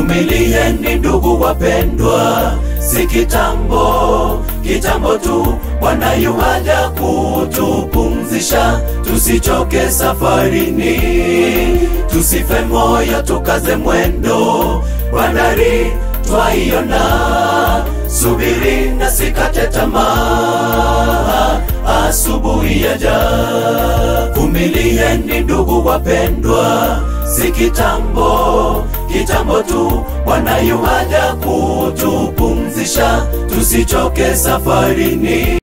Vumilieni ndugu wapendwa, si kitambo, kitambo tu Bwana yuaja kutupumzisha, tusichoke safarini, tusife moyo, tukaze mwendo, bandari twaiona, subiri na sikate tamaa, asubuhi yaja. Vumilieni ndugu wapendwa, si kitambo, kitambo tu Bwana yuaja kutupumzisha, tusichoke safarini.